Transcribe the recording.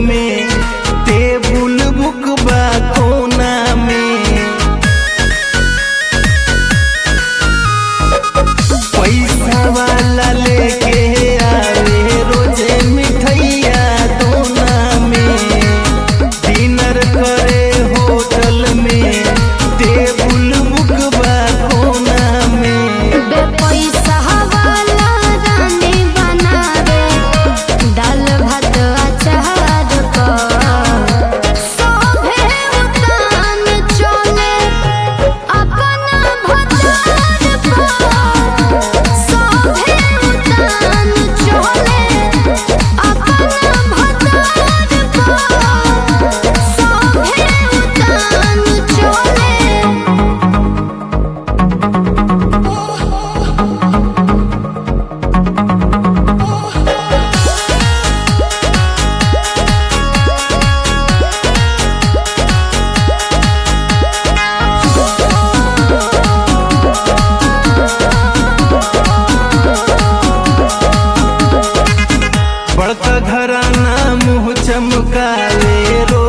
में table book बा कोना में पैसा वाला लेके आवे रोजे मिठैया दोना में डिनर करे होटल में टेबुल बुक बा कोना में बे पैसा वाला रानी बनावे दाल भात अचार को सोभे उतान चले अपन भतार पर सोभे उतान चले अपन भतार पर सोभे उतान चले बड़का घराना मुँह चमकावे रो